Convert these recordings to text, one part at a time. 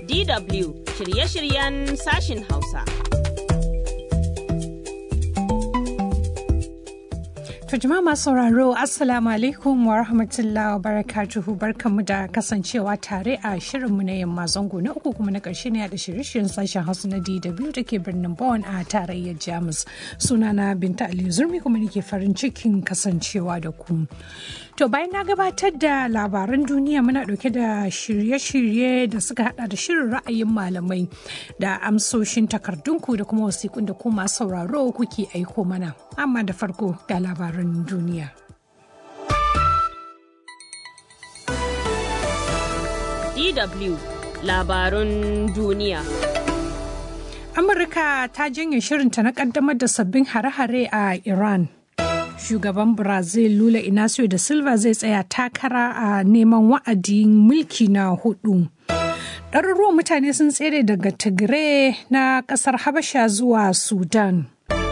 DW shirye-shiryen sashin Hausa. To jama'a masu sauraro Assalamu alaikum wa rahmatullahi wa barakatuhu barkanmu da kasancewa tare a shirinmu na yamma zango na uku kuma na ƙarshe ne da shirye-shiryen sashen Hausa na DW da ke birnin Bonn a tarayyar Jamus. Sunana Binta Ali Zurmi kuma nake farin cikin kasancewa da ku. To bayan na gabatar da labaran duniya muna ɗauke da shirye-shirye da suka hada da shirin ra'ayin malamai da amsoshin takardunku da kuma wasiƙun da kuma sauraro kuke aiko mana. Amma da farko ga labaran duniya. DW labarun duniya. Amurka ta janye shirinta na ƙaddamar da sabbin hare-hare a Iran. shugaban brazil lula inacio da silva zai tsaya takara a neman wa'adin mulki na hudu ɗaruruwan mutane sun tsere daga tigray na ƙasar habasha zuwa sudan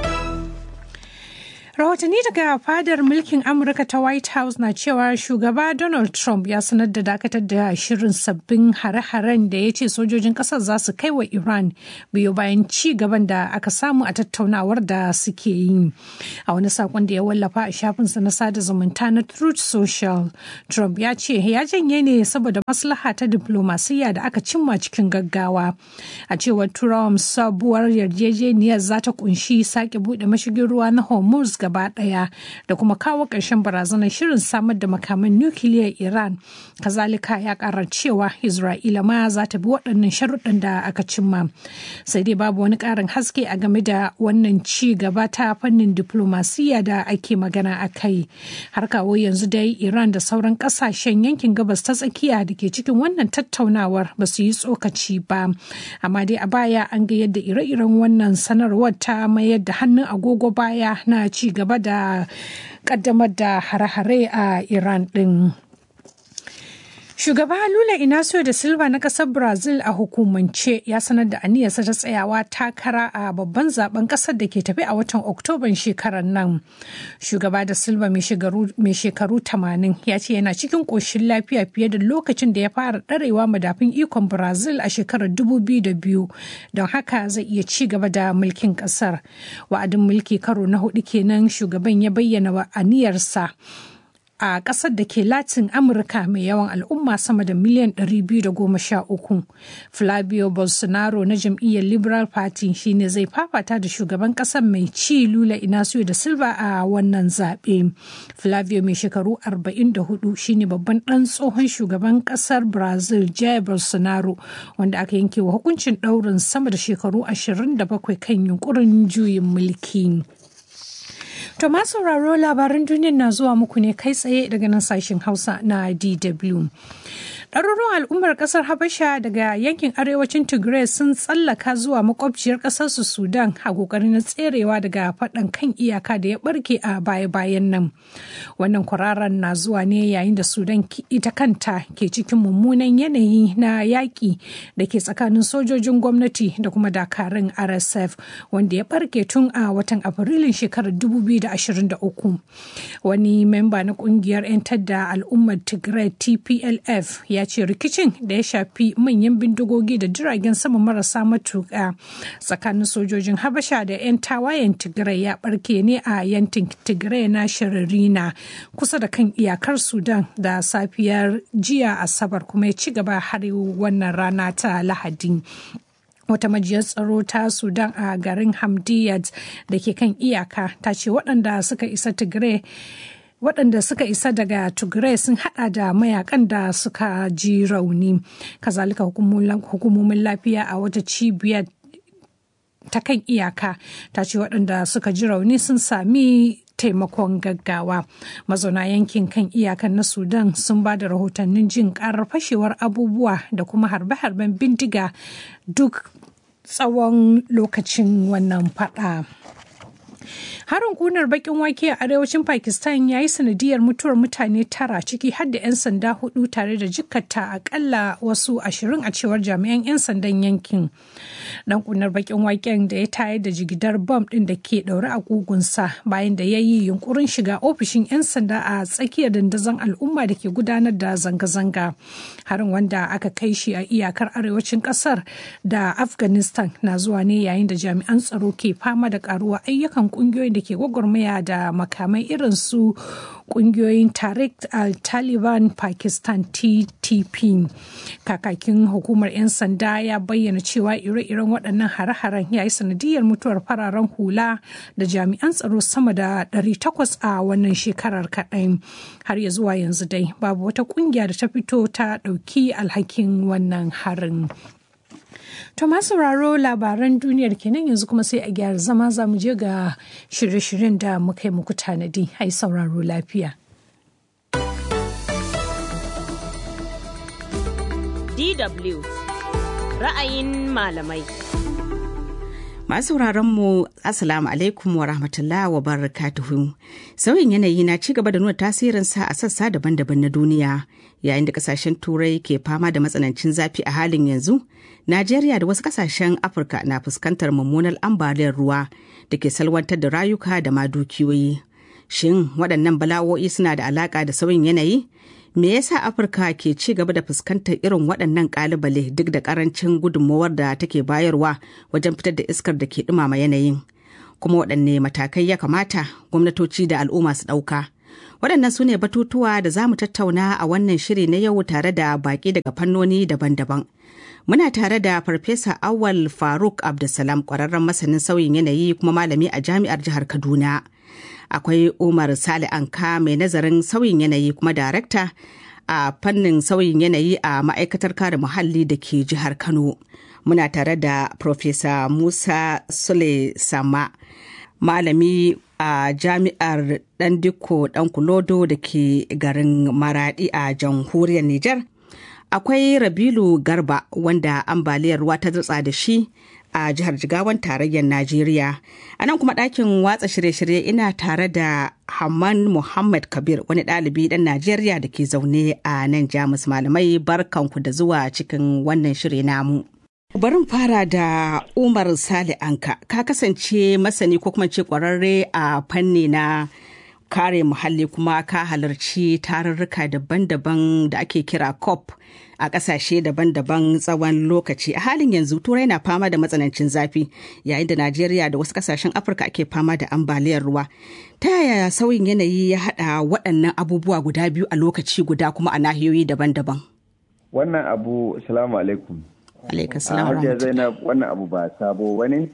rahotanni daga fadar mulkin amurka ta white house na cewa shugaba donald trump ya sanar da dakatar da shirin sabbin hare-haren da ya ce sojojin kasar za su kai wa iran biyo bayan ci gaban da aka samu a tattaunawar da suke yi a wani sakon da ya wallafa a shafinsa na sada zumunta na truth social trump ya ce ya janye ne saboda maslaha ta diplomasiyya da aka cimma cikin gaggawa a cewar trump sabuwar yarjejeniyar za ta kunshi sake bude mashigin ruwa na hormuz gaba daya da kuma kawo ƙarshen barazanar shirin samar da makaman nukiliyar iran kazalika ya ƙara cewa isra'ila ma za ta bi waɗannan sharuɗan da aka cimma sai dai babu wani ƙarin haske a game da wannan ci gaba ta fannin diplomasiya da ake magana a kai har kawo yanzu dai iran da sauran ƙasashen yankin gabas ta tsakiya da ke cikin wannan tattaunawar ba su yi tsokaci ba amma dai a baya an ga yadda ire-iren wannan sanarwar ta mayar da hannun agogo baya na ci gaba da kaddamar da hare-hare a Iran ɗin. Shugaba Lula Inacio da Silva na ƙasar Brazil a hukumance ya sanar da aniyarsa ta tsayawa takara a babban zaben ƙasar da ke tafi a watan Oktoban shekarar nan. Shugaba da Silva mai shekaru 80 ya ce yana cikin ƙoshin lafiya fiye da lokacin da ya fara ɗarewa madafin ikon Brazil a shekarar 2002 don haka zai iya ci gaba da mulkin ƙasar. Wa'adin mulki karo na hudu kenan shugaban ya bayyana wa aniyarsa. a ƙasar da ke latin amurka mai yawan al'umma sama da miliyan 213 flavio bolsonaro na jam'iyyar liberal party shine zai fafata da shugaban ƙasar mai ci lula inacio da silva a wannan zaɓe flavio mai shekaru 44 shine babban ɗan tsohon shugaban ƙasar brazil jair bolsonaro wanda aka yanke wa hukuncin ɗaurin sama da shekaru 27 kan yunkurin juyin mulki. To ma sauraro labaran duniyar na zuwa muku ne kai tsaye daga nan sashen Hausa na DW. Ɗaruruwan al'ummar ƙasar Habasha daga yankin arewacin Tigray sun tsallaka zuwa makwabciyar ƙasar su Sudan a ƙoƙarin na tserewa daga faɗan kan iyaka da ya ɓarke a baya-bayan nan. Wannan kwararan na zuwa ne yayin da Sudan ita kanta ke cikin mummunan yanayi na yaƙi da ke tsakanin sojojin gwamnati da kuma dakarun RSF wanda ya ɓarke tun a watan Afrilun shekarar 2023. Wani memba na ƙungiyar 'yantar da al'ummar Tigray TPLF ya ce rikicin da ya shafi manyan bindigogi da jiragen sama marasa matuƙa tsakanin sojojin habasha da 'yan tawayen tigray ya barke ne a yankin tigray na shiririna kusa da kan iyakar sudan da safiyar jiya asabar kuma ya ci gaba har wannan rana ta lahadi wata majiyar tsaro ta sudan a garin hamdiyat da ke kan iyaka ta ce waɗanda suka isa tigray waɗanda suka isa daga tigray sun hada da mayakan da suka ji rauni kazalika hukumomin lafiya a wata cibiyar ta kan iyaka ta ce waɗanda suka ji rauni sun sami taimakon gaggawa mazauna yankin kan iyakan na sudan sun ba da rahotannin jin karar fashewar abubuwa da kuma harbe-harben bindiga duk tsawon lokacin wannan fada. Harin kunar bakin wake a arewacin Pakistan ya yi sanadiyar mutuwar mutane tara ciki har da 'yan sanda hudu tare da jikkata akalla wasu ashirin a cewar jami'an 'yan sandan yankin. Dan kunar bakin waken da ya tayar da jigidar bom din da ke daure a kugunsa bayan da ya yi yunkurin shiga ofishin 'yan sanda a tsakiyar dandazon al'umma da ke gudanar da zanga-zanga. Harin wanda aka kai shi a iyakar arewacin kasar da Afghanistan na zuwa ne yayin da jami'an tsaro ke fama da karuwa ayyukan kungiyoyin da ke gwagwarmaya da makamai irin su kungiyoyin Tariq al-Taliban Pakistan TTP. Kakakin hukumar 'yan sanda ya bayyana cewa ire-iren waɗannan hare-haren ya yi sanadiyar mutuwar fararen hula da jami'an tsaro sama da 800 a wannan shekarar kaɗai. Har ya zuwa yanzu dai babu wata kungiya da ta fito ta ɗauki alhakin wannan harin. To sauraro labaran duniyar kenan yanzu kuma sai a gyara zama za mu je ga shirye-shiryen da muka yi muku tanadi. Ai sauraro lafiya. DW ra'ayin malamai. Masu mu Assalamu alaikum wa rahmatullah wa barakatuhu. Sauyin yanayi na ci gaba da nuna tasirinsa a sassa daban-daban na duniya yayin da kasashen turai ke fama da matsanancin zafi a halin yanzu. Najeriya da wasu kasashen Afirka na fuskantar mummunar ambaliyar ruwa da ke salwantar da rayuka da ma dukiyoyi. Shin waɗannan bala'o'i suna da alaƙa da sauyin yanayi? Me yasa Afirka ke ci gaba da fuskantar irin waɗannan ƙalubale duk da ƙarancin gudunmawar da take bayarwa wajen fitar da iskar da ke ɗumama yanayin? Kuma waɗanne matakai ya kamata gwamnatoci da al'umma su ɗauka? Waɗannan su ne batutuwa da za mu tattauna a wannan shiri na yau tare da baƙi daga fannoni daban-daban. Muna tare da Farfesa Awal Faruk Abdulsalam ƙwararren masanin sauyin yanayi kuma malami a jami'ar jihar Kaduna. Akwai Umar Sale Anka mai nazarin sauyin yanayi kuma darakta a fannin sauyin yanayi a ma'aikatar kare muhalli da ke jihar Kano. Muna tare da Farfesa Musa Sule Sama, malami a jami'ar Dandiko Dankulodo da ke garin Maradi a jamhuriyar Nijar. akwai rabilu garba wanda ambaliyar ruwa ta dutsa da shi a jihar jigawan tarayyar najeriya a nan kuma ɗakin watsa shirye-shirye ina tare da hamman muhammad kabir wani ɗalibi ɗan najeriya da ke zaune a nan jamus malamai barkanku da zuwa cikin wannan shiri namu Barin fara da Umar Sale Anka, ka kasance masani ko kuma ce kwararre a fanni na kare muhalli kuma ka halarci tarurruka daban-daban da ake kira COP a ƙasashe daban-daban tsawon lokaci. A halin yanzu Turai na fama da matsanancin zafi yayin da Najeriya da wasu ƙasashen Afirka ake fama da ambaliyar ruwa. Ta yaya sauyin yanayi ya haɗa waɗannan abubuwa guda biyu a lokaci guda kuma a nahiyoyi daban-daban? Wannan abu, salamu alaikum. Alaikum salam. Hajiya Zainab wannan abu ba sabo bane.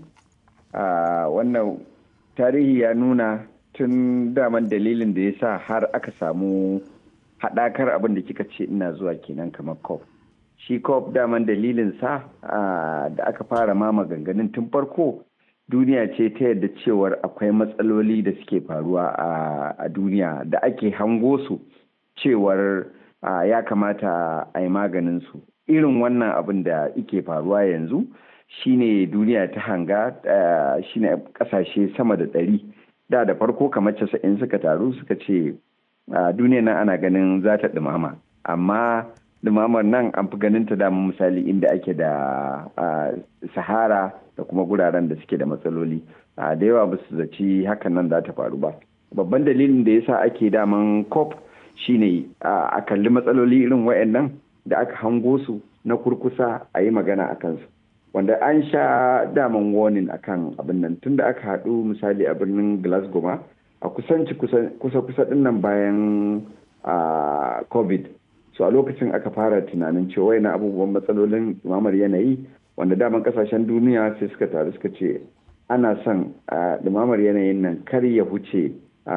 Wannan tarihi ya nuna tun daman dalilin da ya sa har aka samu haɗakar abin da kika ce ina zuwa kenan kamar cop shi cop daman dalilin sa da aka fara ma maganganun tun farko duniya ce ta yadda cewar akwai matsaloli da suke faruwa a duniya da ake hango su cewar ya kamata a yi maganin su irin wannan abin da ike faruwa yanzu shine duniya ta hanga shine kasashe sama da ɗari da da farko kamar casa'in suka taru suka ce a duniya nan ana ganin za ta dumama amma dumamar nan an fi ganin ta dama misali inda ake da sahara da kuma guraren da suke da matsaloli da yawa ba su zaci hakan nan za ta faru ba babban dalilin da yasa ake daman cop shine a kalli matsaloli irin wayannan da aka hango su na kurkusa a yi magana a kansu wanda an sha daman warning akan abin nan tunda aka haɗu misali a birnin glasgow ma a kusanci kusa-kusa din nan bayan covid so a lokacin aka fara tunanin cewa na abubuwan matsalolin dumamar yanayi wanda daman kasashen duniya sai suka taru suka ce ana son dumamar yanayin nan kar ya huce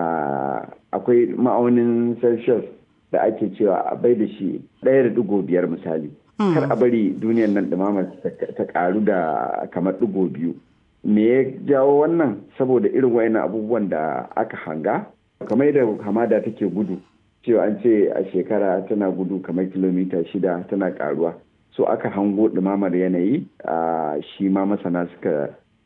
akwai ma'aunin celsius da ake cewa a bai da shi ɗaya da digo biyar misali kar a bari duniyar nan dumamar ta karu da kamar digo biyu me ya jawo wannan saboda irin wayannan abubuwan da aka hanga kamar da hamada take gudu cewa an ce a shekara tana gudu kamar kilomita shida tana karuwa so aka hango ɗumamar yanayi a shi ma masana suka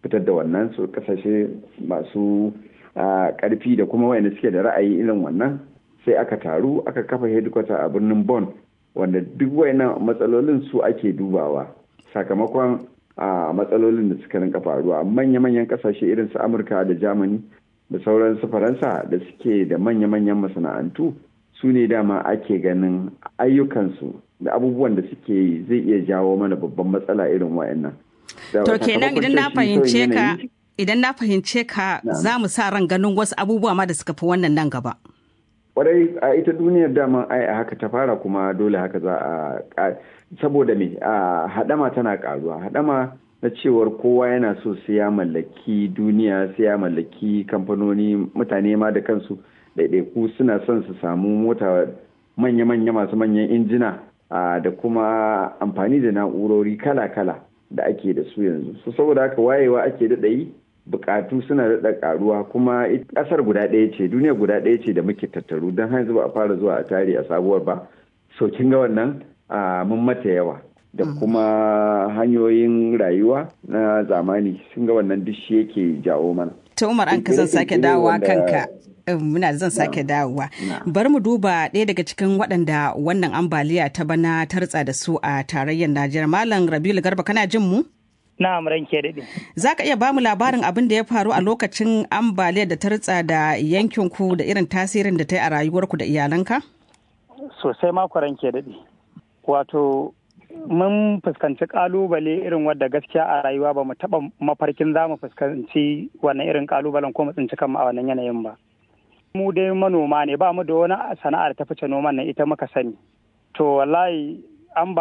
fitar da wannan su kasashe masu karfi da kuma wayanda suke da ra'ayi irin wannan sai aka taru aka kafa headquarter a birnin Bonn wanda duk wayannan matsalolin su ake dubawa sakamakon a matsalolin da suka rinka faruwa manya-manyan kasashe irin su Amurka da Germany da sauran su Faransa da suke da manya-manyan masana'antu su ne dama ake ganin ayyukansu da abubuwan da suke yi zai iya jawo mana babban matsala irin wayannan. To kenan idan na fahimce ka idan na fahimce ka za mu sa ran ganin wasu abubuwa ma da suka fi wannan nan gaba. Kwarai a ita duniyar dama ai a haka ta fara kuma dole haka za a saboda me a hadama tana karuwa hadama na cewar kowa yana so sai ya mallaki duniya sai ya mallaki kamfanoni mutane ma da kansu ɗaiɗaiku suna son su samu mota manya-manya masu manyan injina da kuma amfani da na'urori kala-kala da ake da su yanzu su saboda haka wayewa ake daɗa yi bukatu suna daɗa karuwa kuma ƙasar guda ɗaya ce duniya guda ɗaya ce da muke tattaru don yanzu ba a fara zuwa a tare a sabuwar ba so kin ga wannan mun mata yawa da kuma hanyoyin rayuwa na zamani sun ga wannan duk shi yake jawo mana ta umar an ka zan sake dawowa kanka muna zan sake dawowa bari mu duba ɗaya daga cikin waɗanda wannan ambaliya ta bana ta ritsa da su a tarayyar najeriya malam rabiul garba kana jin mu na'am ranke daɗe za ka iya bamu labarin abin da ya faru a lokacin ambaliyar da ta ritsa da yankin ku da irin tasirin da ta yi a rayuwarku da iyalanka sosai mako ranke daɗe wato mun fuskanci kalubale irin wadda gaskiya a rayuwa ba mu taɓa mafarkin za mu fuskanci wannan irin kalubalen ko mu tsinci kanmu a wannan yanayin ba mu dai manoma ne ba mu da wani sana'ar ta fice noman nan ita muka sani to wallahi an ba